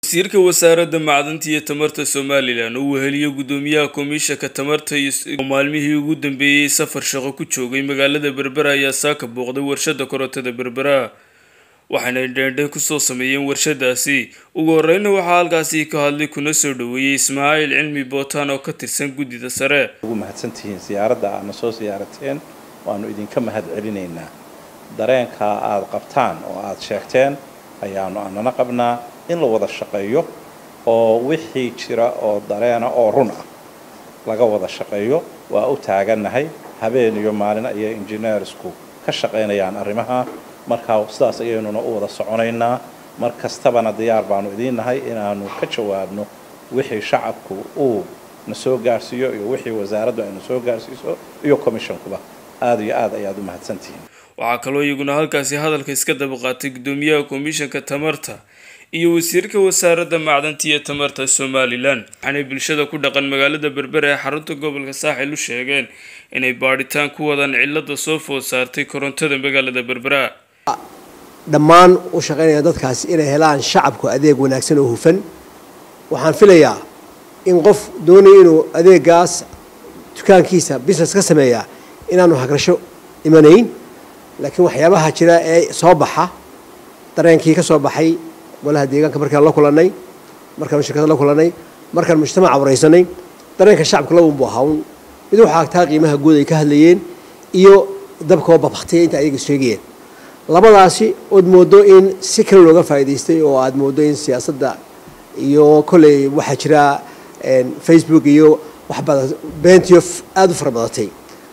wasiirka wasaaradda macdanta iyo tamarta somalilan oo weheliyo gudoomiyaha komishanka tamarta oo maalmihii ugu dambeeyey safar shaqo ku joogay magaalada berbera ayaa saaka booqday warshada korontada berbera waxaana dheendheen kusoo sameeyeen warshadaasi ugu horeyna waxaa halkaasi ka hadlay kuna soo dhaweeyey ismaaciil cilmi bootaan oo ka tirsan guddida sare ugu mahadsantihiin siyaaradda aadna soo siyaarateen waanu idinka mahad celinaynaa dareenka aada qabtaan oo aada sheegteen ayaanu anana qabnaa in la wada shaqeeyo oo wixii jira oo dareena oo run ah laga wada shaqeeyo waa u taagannahay habeen iyo maalin ayay injineersku ka shaqaynayaan arrimaha markaa sidaas ayaynuna u wada soconaynaa mar kastabana diyaar baanu idiin nahay inaanu ka jawaabno wixii shacabku uu na soo gaarhsiiyo iyo wixii wasaaraddu ayna soo gaarhsiiso iyo commissionkuba aada iyo aad ayaad u mahadsantihiin waxaa kaloo iyaguna halkaasi hadalka iska daba qaatay gudoomiyaha komishanka tamarta iyo wasiirka wasaaradda macdanta iyo tamarta somalilan waxaanay bulshada ku dhaqan magaalada berbera ee xarunta gobolka saaxil u sheegeen inay baadhitaan ku wadaan cilada soo food saartay korontada magaalada berbera dhammaan u shaqaynaya dadkaasi inay helaan shacabku adeeg wanaagsan oo hufan waxaan filayaa in qof doonaya inuu adeegaas dukaankiisa business ka sameeya inaanu hagrasho imanayn laakiin waxyaabaha jira ee soo baxa dareenkii ka soo baxay golaha deegaanka markaan la kulannay markaanu shirkada la kulannay markaan mujtamaca waraysanay dareenka shacabka launbu ahaa un mid waxaa agtaa qiimaha guud ay ka hadlayeen iyo dabkoo babaktay inta ayaga sheegayeen labadaasi ood moodo in si kale looga faa'idaystay oo aad moodo in siyaasadda iyo kolley waxaa jira facebook iyo wax badan beentiyo aada u fara badatay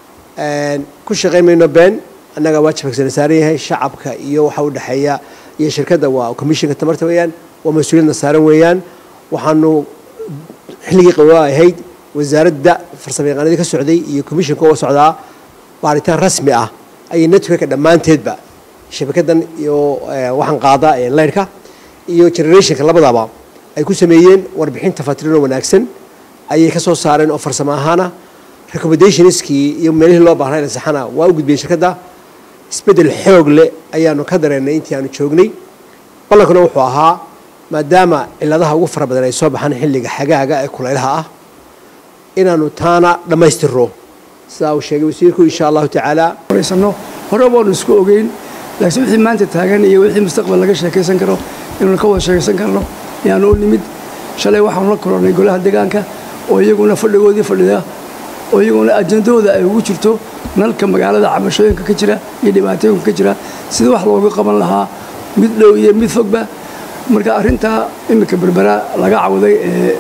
ku shaqayn mayno been annaga waajibkaasana saaran yahay shacabka iyo waxa u dhexeeya iyo shirkadda waa commissionka tamarta weeyaan waa mas-uuliyadna saaran weeyaan waxaanu xilligii qabaa ahayd wasaaradda farsamo yaqaanadii ka socday iyo commissionka oo socdaa baaritaan rasmi ah ayay networka dhammaanteedba shabakadan iyo waxaan qaada leyrhka iyo generationka labadaba ay ku sameeyeen warbixin tafatirino wanaagsan ayay ka soo saareen oo farsamo ahaana recommendationskii iyo meelihii loo baahnay saxana waa u gudbiyeen shirkadda isbeddel xoog leh ayaanu ka dareennay intii aanu joognay ballankuna wuxuu ahaa maadaama ciladaha ugu fara badan ay soo baxaan xilliga xagaaga ee kulaylaha ah inaanu taana dhammaystirno sidaa uu sheegay wasiirku insha allahu tacaala wareysano hore baanu isku ogeyn laakiin wixii maanta taagan iyo wixii mustaqbal laga sheekaysan karo inuuna ka wada sheekaysan karno ayaanu u nimid shalay waxaanu la kulannay golaha deegaanka oo iyaguna fadhigoodii fadhida oo iyaguna ajandahooda ay ugu jirto nalka magaalada cabashooyinka ka jira iyo dhibaatooyinka ka jira sida wax looga qaban lahaa mid dhow iyo mid fogba marka arrintaa iminka berbera laga cawday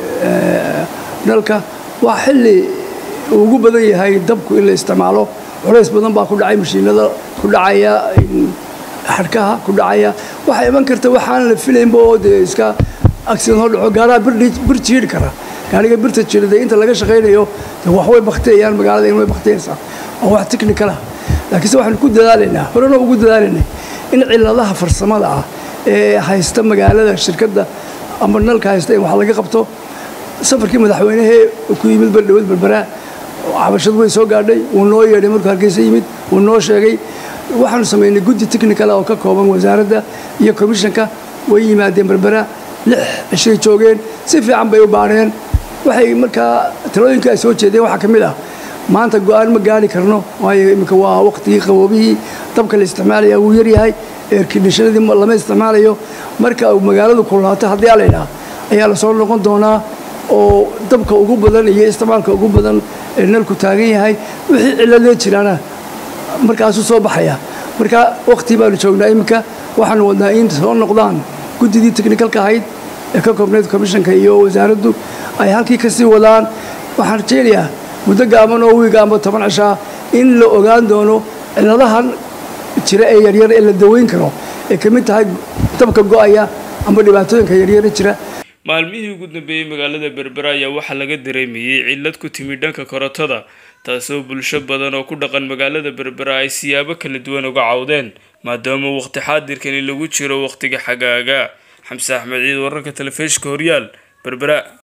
ee nalka waa xilli ugu badan yahay dabku in la isticmaalo culays badan baa ku dhacay mashiinada ku dhacaya xadhkaha ku dhacaya waxaa iman karta waxaan la filaynba oo dee iska accident hoo dhaco gaaraha bir jiidhi kara gaariga birta jiidhada inta laga shaqaynayo wax way bakteeyaan magaalada in way bakteyaysaa waa wax technical ah laakiinse waxaanu ku dadaalaynaa horena ugu dadaalaynay in ciladaha farsamada ah ee haysta magaalada shirkadda ama nalka haysta in wax laga qabto safarkii madaxweynehee ku yimid bardhawad berbera cabashadu way soo gaadhay wuu noo yeedhay markuu hargeysa yimid wuu noo sheegay waxaanu samaynay guddi technical oo ka kooban wasaaradda iyo commissionka way yimaadeen berbera lix cishay joogeen si fiican bay u baareen waxay markaa talooyinka ay soo jeedeen waxaa ka mid ah maanta go-aan ma gaari karno waayo iminka waa waqtigii qaboobihii dabka la isticmaalaya wuu yaryahay eerkindhishanadii lama isticmaalayo marka magaaladu kulaato haddii a laydhaha ayaa lasoo noqon doonaa oo dabka ugu badan iyo isticmaalka ugu badan ee nalku taagan yahay wixii ciladee jiraana markaasuu soo baxaya marka waqti baanu joognaa iminka waxaanu wadnaa in soo noqdaan guddidii technicalka ahayd ee ka koobnayd commissionka iyo wasaaraddu ay halkii ka sii wadaan waxaan rajaynayaa muddo gaaban oo wiiga amba toban cishaa in la ogaan doono ciladahan jira ee yaryar ee la daweyn karo ee ka mid tahay dabka go'aya amba dhibaatooyinka yaryara jira maalmihii ugu dambeeyey magaalada berbera ayaa waxaa laga dareemayey cillad ku timi dhanka korontada taasoo bulsho badan oo ku dhaqan magaalada berbera ay siyaabo kala duwan uga cawdeen maadaama waqti xaadirkani lagu jiro waqtiga xagaaga xamse axmed ciid wararka telefishka horyaal berbera